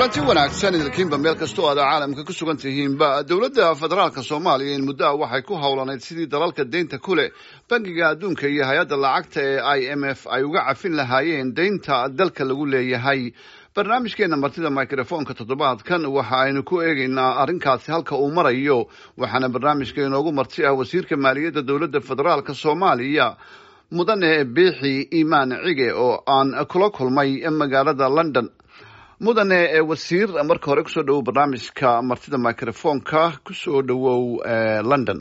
kulanti wanaagsan idinkiinba meel kastoo aad caalamka ku sugan tihiinba dowladda federaalka soomaaliya in muddo ah waxay ku howlanayd sidii dalalka deynta ku leh bangiga adduunka iyo hay-adda lacagta ee i m f ay uga cafin lahaayeen deynta dalka lagu leeyahay barnaamijkeena martida microfonka toddobaadkan waxa aynu ku eegaynaa arrinkaasi halka uu marayo waxaana barnaamijka inoogu marti ah wasiirka maaliyadda dowladda federaalka soomaaliya mudane biixi imaan cige oo aan kula kulmay magaalada london mudane wasiir marka hore kusoo dhawow barnaamijka martida microfonka kusoo dhawow london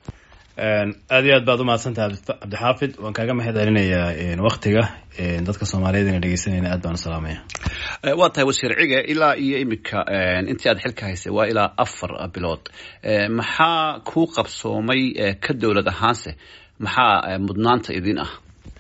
aada iyo aad baad umahadsantaha cabdixaafid waan kaaga mahad celinayaa waktiga dadka soomaaliyeed ina dhegeysanayna aad baan u salaamaya waa tahay wasiir cige ilaa iyo imika intii aad xilka haysay waa ilaa afar bilood maxaa kuu qabsoomay ka dowlad ahaanse maxaa mudnaanta idin ah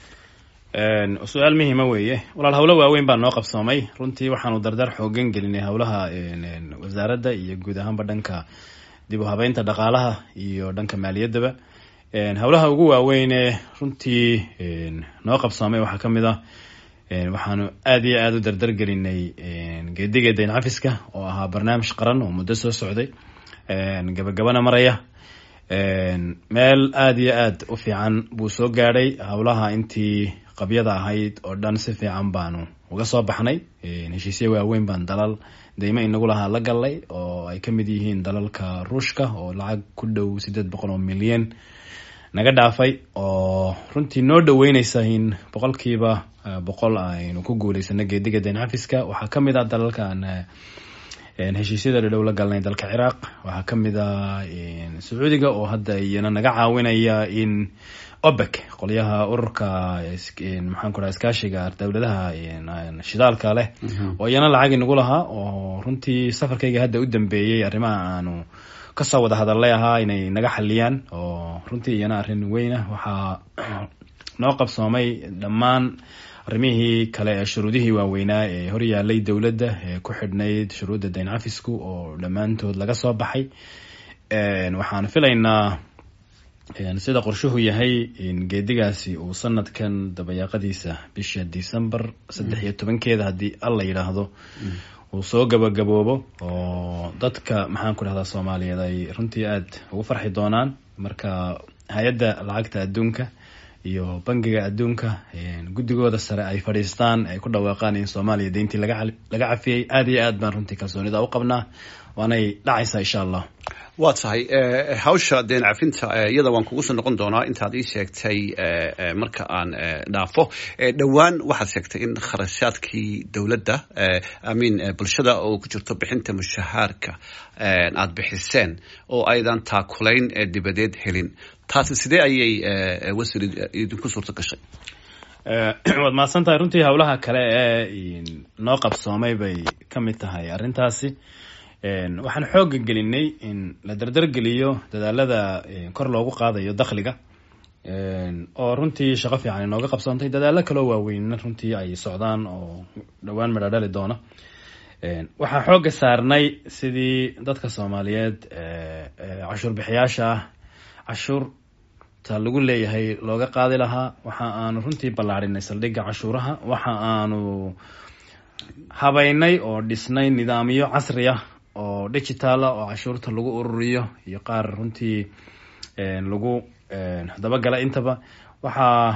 su-aal muhima weeye walaal hawlo waaweyn baa noo qabsoomay runtii waxaanu dardar xoogan gelinay howlaha wasaaradda iyo guud ahaanba dhanka dib u habeynta dhaqaalaha iyo dhanka maaliyaddaba howlaha ugu waaweyne runtii noo qabsoomay waxaa ka mid ah waxaanu aada iyo aada u dardar gelinay geediga dayn cafiska oo ahaa barnaamij qaran oo muddo soo socday gabagabana maraya meel aada iyo aada u fiican buu soo gaadhay howlaha intii qabyada ahayd oo dhan si fiican baanu uga soo baxnay heshiisya waaweyn baan dalal deymo inagu lahaa la gallay oo ay ka mid yihiin dalalka ruushka oo lacag ku dhow siddeed boqol oo milyan naga dhaafay oo runtii noo dhaweyneysa in boqolkiiba boqol aynu ku guuleysano geediga dayn cafiska waxaa ka mid ah dalalkan heshiisyada dhadhow la galnay dalka ciraaq waxaa ka mid ah sacuudiga oo hadda iyana naga caawinaya in opec qolyaha ururka maxaan ku dhaha iskaashiga dowladaha shidaalka leh oo iyana lacag inagu lahaa oo runtii safarkayga hadda u dambeeyey arrimaha aanu kasoo wada hadallay ahaa inay naga xaliyaan oo runtii iyana arrin weyna waxaa noo qabsoomay dhammaan arrimihii kale ee shuruudihii waaweynaa ee horyaalay dowladda ee ku xidhnayd shuruudda dayn cafisku oo dhammaantood laga soo baxay waxaan filaynaa sida qorshuhu yahay in geedigaasi uu sanadkan dabayaaqadiisa bisha december saddex iyo tobankeeda haddii alla yidhaahdo uu soo gabagaboobo oo dadka maxaan ku dhahdaa soomaaliyeed ay runtii aada ugu farxi doonaan marka hay-adda lacagta adduunka iyo bangiga adduunka guddigooda sare ay fadhiistaan ay ku dhawaaqaan in soomaaliya deyntii laga laga cafiyey aada iyo aad baan runtii kalsoonida u qabnaa waanay dhacaysaa insha allah waa tahay hawsha deen cafinta iyada waan kugu soo noqon doonaa intaad ii sheegtay marka aan dhaafo dhowaan waxaad sheegtay in kharashaadkii dowladda amin bulshada oo ku jirto bixinta mushahaarka aada bixiseen oo aydan taakulayn dibadeed helin taasi sidee ayay wasiir idinku suurto gashay waad mahadsan tahay runtii howlaha kale ee noo qabsoomay bay ka mid tahay arrintaasi waxaan xooga gelinay in la dardargeliyo dadaalada kor loogu qaadayo dakhliga oo runtii shaqo fiican inooga qabsoontay dadaalo kaloo waaweynna runtii ay socdaan oo dhowaan madhadhali doona waxaan xooga saarnay sidii dadka soomaaliyeed cashuur bixiyaasha ah cashuurta lagu leeyahay looga qaadi lahaa waxa aanu runtii ballaadhinay saldhigga cashuuraha waxa aanu habeynay oo dhisnay nidaamyo casri ah oo digitaala oo cashuurta lagu ururiyo iyo qaar runtii lagu dabagala intaba waxaa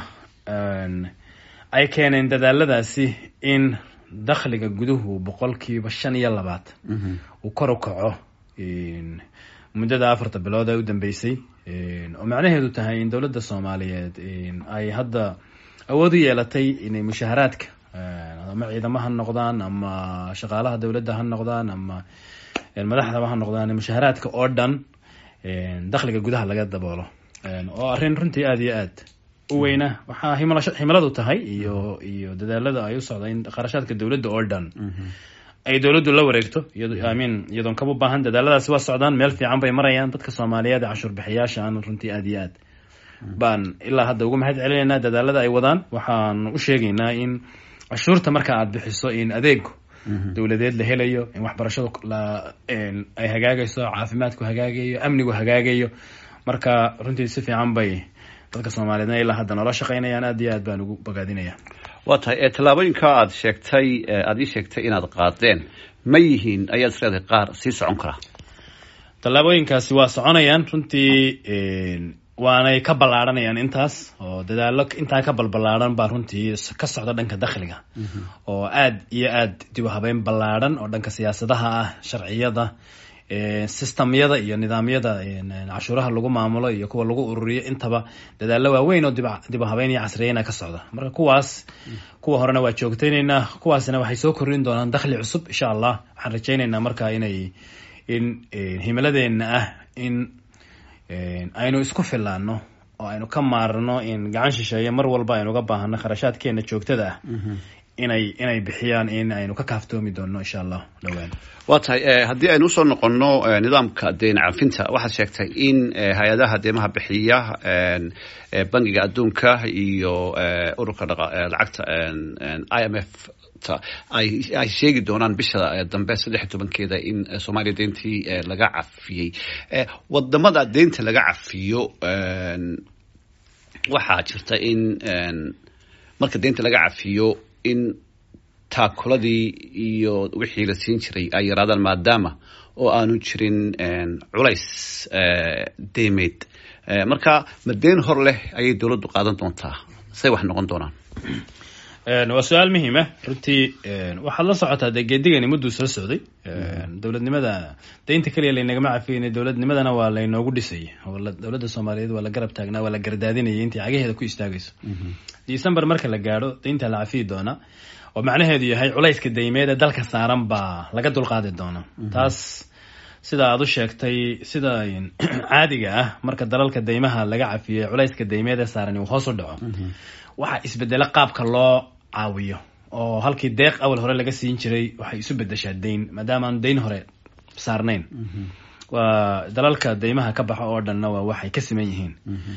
ay keeneen dadaaladaasi in dakhliga guduhu boqolkiiba shan iyo labaatan uu kor u kaco muddada afarta bilood ee u dambeysay oo macnaheedu tahay in dowladda soomaaliyeed ay hadda awood u yeelatay inay mushaharaadka ama ciidamo ha noqdaan ama shaqaalaha dowladda ha noqdaan ama madaxdaba ha noqdaan mushaharaadka oo dhan dakhliga gudaha laga daboolo oo arrin runtii aada iyo aad u weyna waxaa himiladu tahay iyo iyo dadaalada ay u socda in kharashaadka dowladda oo dhan ay dowladdu la wareegto iyamin iyadoon kaba baahan dadaaladaasi waa socdaan meel fiican bay marayaan dadka soomaaliyeed ee cashuur bixiyaasha aan runtii aada iyo aad baan ilaa hadda ugu mahad celinaynaa dadaalada ay wadaan waxaan u sheegaynaa in cashuurta marka aada bixiso in adeegu dowladeed la helayo in waxbarashadu ay hagaagayso caafimaadku hagaagayo amnigu hagaagayo marka runtii si fiican bay dadka soomaaliyeedna ilaa hadda noola shaqeynayaan aad iyo aad baan ugu bogaadinaya waa tahay tallaabooyinka aad sheegtay aada ii sheegtay inaad qaadeen ma yihiin ayaad isleedahay qaar sii socon karaa tallaabooyinkaasi waa soconayaan runtii waanay ka ballaadhanayaan intaas oo dadaalo intaa ka balballaadhan baa runtii ka socda dhanka dakhliga oo aad iyo aad dib u habeyn ballaadhan oo dhanka siyaasadaha ah sharciyada systemyada iyo nidaamyada cashuuraha lagu maamulo iyo kuwa lagu ururiyo intaba dadaalo waaweyn oo dib u habeyn iyo casriyeyna ka socda marka kuwaas kuwa horena waa joogtayneynaa kuwaasna waxay soo kordhin doonaan dakhli cusub insha allah waxaan rajayneynaa marka inay in himiladeena ah in aynu isku filaano oo aynu ka maarno in gacan shisheeye mar walba aynu uga baahano kharashaadkeena joogtada ah inay inay bixiyaan in aynu ka kaaftoomi doono insha allah dhowaan waa tahay haddii aynu usoo noqono nidaamka deen cafinta waxaad sheegtay in hay-adaha deemaha bixiya bangiga adduunka iyo ururka lacagta i m f ay sheegi doonaan bisha dambe saddex iyo tobankeeda in soomaaliya deyntii laga cafiyey wadamada deynta laga cafiyo waxaa jirta in marka deynta laga cafiyo in taakuladii iyo wixii la siin jiray ay yaraadaan maadaama oo aanu jirin culays deymeed marka ma deyn hor leh ayay dowladdu qaadan doontaa say wax noqon doonaan waa su-aal muhiima runtii waxaad la socotaa dee geedigani mudduu soo socday dowladnimada deynta keliya laynagama cafiyeyna dowladnimadana waa laynoogu dhisayay oo dowladda soomaaliyeed waa la garab taagnaa waa la gardaadinayay intii cagaheeda ku istaagayso december marka la gaadho deynta la cafiyi doonaa oo macnaheedu yahay culayska deymeed ee dalka saaran baa laga dulqaadi doonaa taas sida aad u sheegtay sida caadiga ah marka dalalka deymaha laga cafiyey culayska deymeed ee saaran uu hoos u dhaco waxaa isbedelo qaabka loo caawiyo oo halkii deeq awal hore laga siin jiray waxay isu bedeshaa deyn maadaama aan deyn hore saarnayn waa dalalka deymaha ka baxa oo dhanna waa waxay ka siman yihiin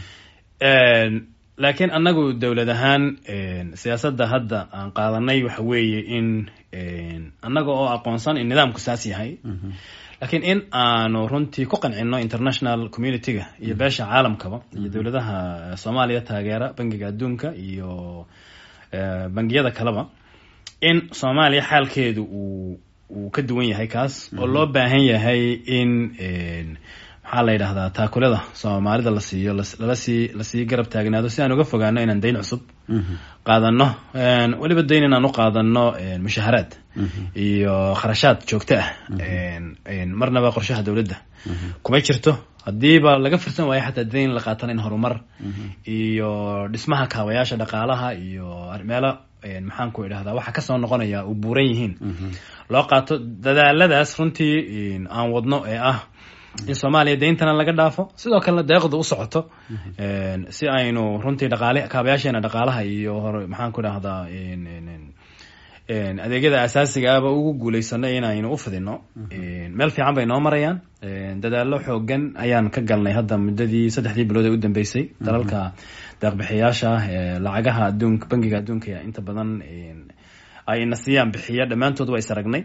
laakiin annagu dowlad ahaan siyaasadda hadda aan qaadanay waxa weeye in annaga oo aqoonsan in nidaamku saas yahay laakiin in aanu runtii ku qancino international community-ga iyo beesha caalamkaba iyo dowladaha soomaaliya taageera bangiga adduunka iyo bangiyada kaleba in soomaaliya xaalkeedu uu uu ka duwan yahay kaas oo loo baahan yahay in maxaa la yidhahdaa taakulada soomaalida la siiyo lala sii lasii garab taagnaado si aan uga fogaano inaan deyn cusub qaadano weliba deyn inaan u qaadano mushaharaad iyo kharashaad joogto ah marnaba qorshaha dowladda kuma jirto haddiiba laga firsan waayo xataa deyn la qaatana in horumar iyo dhismaha kaabayaasha dhaqaalaha iyo meelo maxaan ku idhahdaa waxa kasoo noqonaya u buuran yihiin loo qaato dadaaladaas runtii aan wadno ee ah in soomaaliya deyntana laga dhaafo sidoo kalena deeqdu u socoto si aynu runtii dhaqaale kaabayaasheena dhaqaalaha iyo hor maxaan ku idhahdaa adeegyada asaasiga ahba ugu guuleysano inaynu u fidino meel fiican bay noo marayaan dadaalo xoogan ayaan ka galnay hadda muddadii saddexdii bilood ee u dambeysay dalalka deeqbixiyaasha lacagaha adduunka bangiga adduunka inta badan ay na siiyaan bixiya dhammaantood waa is aragnay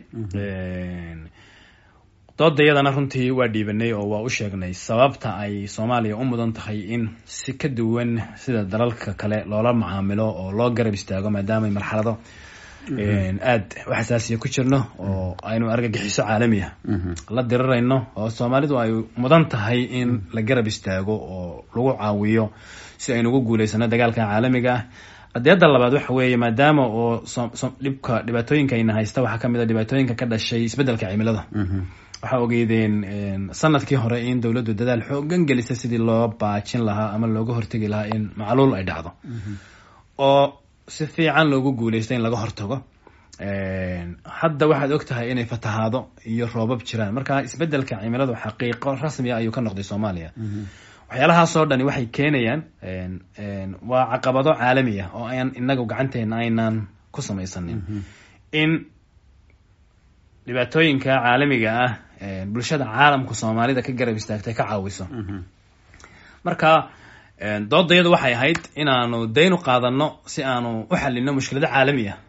doodayadana runtii waa dhiibanay oo waa u sheegnay sababta ay soomaaliya u mudan tahay in si ka duwan sida dalalka kale loola macaamilo oo loo garab istaago maadaama marxalado aad u xasaasiya ku jirno oo aynu argagixiso caalamiya la dirirayno oo soomaalidu ay mudan tahay in la garab istaago oo lagu caawiyo si aynu ugu guuleysano dagaalka caalamiga ah adeeda labaad waxa weeye maadaama oo dhibka dhibaatooyinka ayna haysta waxaa kamid a dhibaatooyinka ka dhashay isbedelka cimilada waxaa ogeydeen sanadkii hore in dowladdu dadaal xoogan gelisa sidii loo baajin lahaa ama looga hortegi lahaa in macluul ay dhacdo oo si fiican loogu guuleysta in laga hortago hadda waxaad og tahay inay fatahaado iyo roobab jiraan marka isbedelka cimiladu xaqiiqo rasmiya ayuu ka noqday soomaaliya waxyaalahaasoo dhani waxay keenayaan waa caqabado caalami ah oo aan inagu gacanteena aynaan ku samaysanin in dhibaatooyinka caalamiga ah bulshada caalamka soomaalida ka garab istaagtay ka caawiso marka doodayadu waxay ahayd inaanu daynu qaadano si aanu u xalino mushkilado caalami ah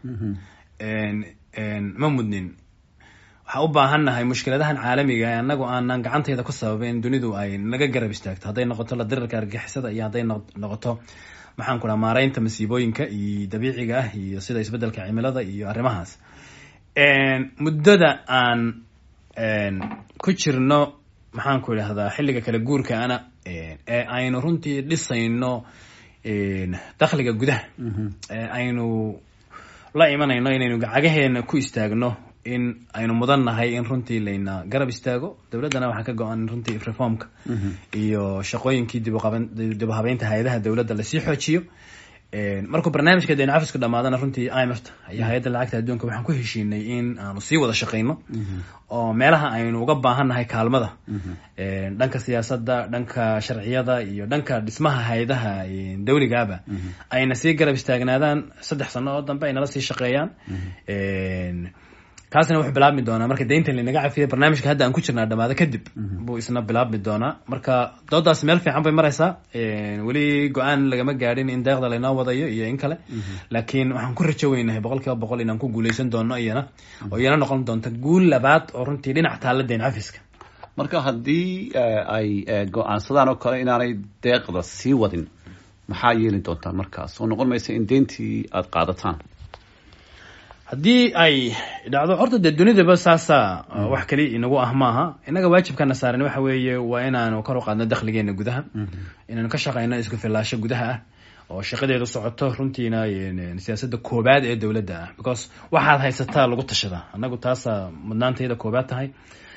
ma mudnin waxaa u baahannahay mushkiladahan caalamiga ee anagu aanan gacanteeda ku sababeyn dunidu ay naga garab istaagto hadday noqoto la dirirka argixisada iyo hadday noqoto maxaan ku dhaha maareynta masiibooyinka iyo dabiiciga ah iyo sida isbedelka cimilada iyo arrimahaas muddada aan ku jirno maxaan ku idhahdaa xilliga kala guurka ana ee aynu runtii dhisayno dakhliga gudaha ee aynu la imanayno inaynu gacagaheena ku istaagno in aynu mudan nahay in runtii layna garab istaago dowladdana waxaa ka go-an in runtii reformka iyo shaqooyinkii dibuqaban dib habeynta hay-adaha dowladda lasii xoojiyo markuu barnaamijka deen cafisku dhamaadana runtii imft iyo hay-adda lacagta adduunka waxaan ku heshiinay in aanu sii wada shaqeyno oo meelaha aynu uga baahannahay kaalmada dhanka siyaasadda dhanka sharciyada iyo dhanka dhismaha hay-adaha dawligaaba ayna sii garab istaagnaadaan saddex sano oo dambe ay nala sii shaqeeyaan kaasina wuxuu bilaabmi doonaa marka deynta lanaga cafiyay barnaamijka hadda aan ku jirnaa dhamaado kadib buu isna bilaabmi doonaa marka doodaas meel fiican bay maraysaa weli go-aan lagama gaadhin in deeqda laynoo wadayo iyo in kale laakiin waxaan ku rajo weynahay boqol kiiba boqol inaan ku guuleysan doono iyana oo iyana noqon doonta guul labaad oo runtii dhinac taalla deyn cafiska marka haddii ay go-aansadaan oo kale inaanay deeqda sii wadin maxaa yeeli doontaan markaas oo noqon maysa in deyntii aada qaadataan haddii ay dhacdo horta dee dunidaba saasa wax kali inagu ah maaha innaga waajibkana saaran waxa weeye waa inaanu kor u qaadno dakhligeena gudaha inaanu ka shaqeyno isku filaasho gudaha ah oo shaqadeedu socoto runtiina siyaasadda koobaad ee dowladda ah because waxaad haysataa lagu tashadaa annagu taasa mudnaantayda koobaad tahay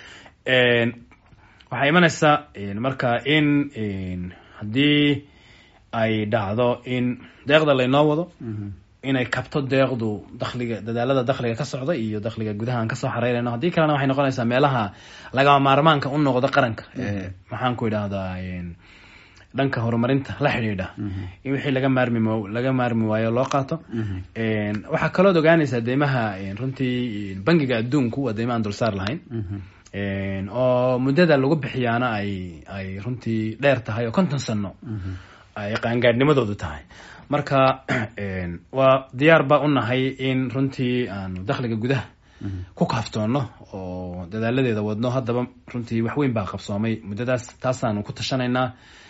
waxaa imanaysa marka in haddii ay dhacdo in deeqda laynoo wado inay kabto deeqdu dakhliga dadaalada dakhliga ka socda iyo dakhliga gudaha aan kasoo xareyrayno haddii kalena waxay noqonaysaa meelaha lagama maarmaanka u noqdo qaranka maxaan ku idhahdaa dhanka horumarinta la xidhiidha in wixii laga maarmi laga maarmi waayo loo qaato waxaa kalood ogaanaysaa deymaha runtii bangiga adduunku waa deyma aan dulsaar lahayn oo muddada lagu bixiyaana ay ay runtii dheer tahay oo konton sano ay qaangaadhnimadoodu tahay marka waa diyaar ba u nahay in runtii aanu dakhliga gudaha ku kaaftoono oo dadaaladeeda wadno haddaba runtii waxweyn baa qabsoomay muddadaas taasaanu ku tashanaynaa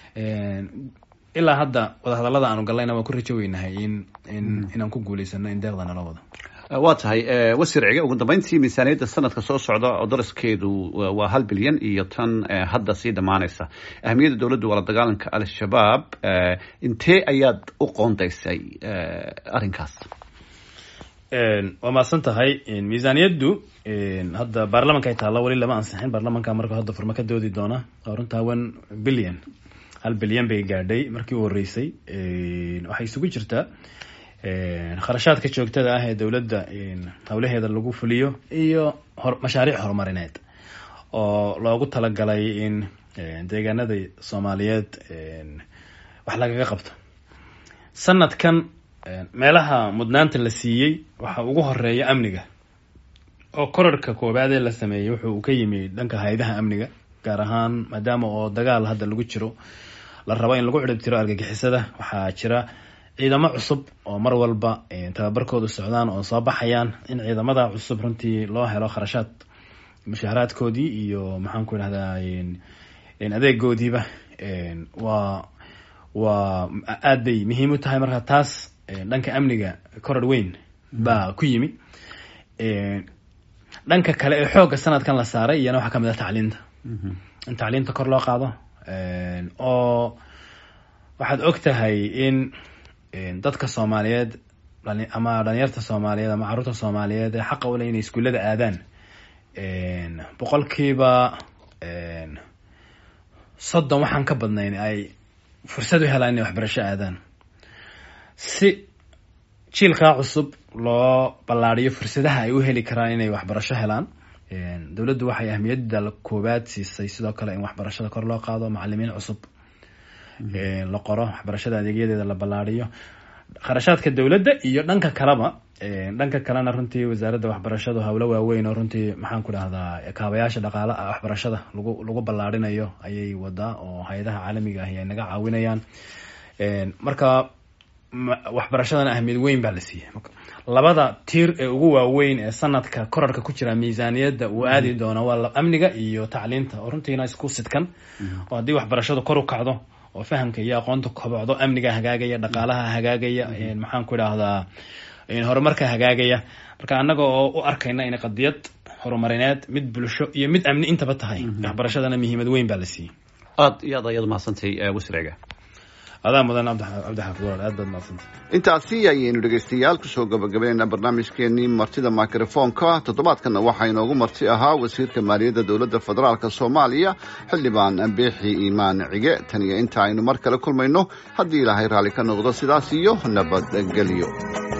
ilaa hadda wadahadallada aanu gallayna waan ku rajo weynahay in in inaan ku guuleysano in deeqda nala wado waa tahay wasiir cige ugu dambeyntii miisaaniyadda sanadka soo socda oo daraskeedu waa hal bilyan iyo tan hadda sii dhammaanaysa ahamiyadda dowladdu waa la dagaalanka al-shabaab intee ayaad u qoondaysay arrinkaas waa mahadsan tahay miisaaniyaddu hadda baarlamanka ay taalla weli lama ansixin baarlamanka marka hadda furmo ka doodi doona oo runtaa one billion hal bilyan bay gaadhay markii u horeysay waxay isugu jirtaa kharashaadka joogtada ah ee dowladda howlaheeda lagu fuliyo iyo mashaariic horumarineed oo loogu talagalay in deegaanada soomaaliyeed wax lagaga qabto sanadkan meelaha mudnaanta la siiyey waxa ugu horeeya amniga oo korarhka koobaadee la sameeyey wuxuu ka yimi dhanka hay-adaha amniga gaar ahaan maadaama oo dagaal hadda lagu jiro la rabo in lagu cirib tiro argagixisada waxaa jira ciidamo cusub oo mar walba tababarkoodu socdaan oo soo baxayaan in ciidamada cusub runtii loo helo kharashaad mushaaharaadkoodii iyo maxaan ku idhahdaa adeegoodiiba waa waa aad bay muhiim u tahay marka taas dhanka amniga koror weyn baa ku yimi dhanka kale ee xoogga sanadkan la saaray iyana waxaa kamid ah tacliinta in tacliinta kor loo qaado oo waxaad og tahay in dadka soomaaliyeed ama dhalinyarta soomaaliyeed ama caruurta soomaaliyeed ee xaqa ule inay iskuullada aadaan boqolkiiba soddon waxaan ka badnayn ay fursad u helaan inay waxbarasho aadaan si jiilkaa cusub loo ballaadiyo fursadaha ay u heli karaan inay waxbarasho helaan dowladdu waxay ahmiyadda koowaad siisay sidoo kale in waxbarashada kor loo qaado macalimiin cusub la qoro waxbarashada adeegyadeeda la ballaadiyo kharashaadka dowladda iyo dhanka kaleba dhanka kalena runtii wasaaradda waxbarashadu howlo waaweyn oo runtii maxaan ku dhahdaa kaabayaasha dhaqaala waxbarashada lagu lagu ballaarinayo ayay wadaa oo hay-adaha caalamiga ahi ay naga caawinayaan marka waxbarashadana ahmiyad weyn baa la siiyey labada tiir ee ugu waaweyn ee sanadka korarka ku jira miisaaniyadda uu aadi doono waa amniga iyo tacliinta oo runtiina isku sidkan oo haddii waxbarashadu kor u kacdo oo fahamka iyo aqoonta kobocdo amniga hagaagaya dhaqaalaha hagaagaya maxaan ku idhaahdaa horumarka hagaagaya marka annaga oo u arkayna inay qadiyad horumarineed mid bulsho iyo mid amni intaba tahay waxbarashadana muhiimad weyn baa la siiyey aad iyo aad ayaad mahadsantay wasriga adaa mudan cabdixaafid walaal aad baad mahadsantay intaasi ayaynu dhegaystayaal kusoo gabagabaynayna barnaamijkeenii martida microfonka toddobaadkanna waxaa inoogu marti ahaa wasiirka maaliyadda dowladda federaalk soomaaliya xildhibaan beexi iimaan cige tan iyo inta aynu mar kale kulmayno haddii ilaahay raalli ka noqdo sidaas iyo nabadgelyo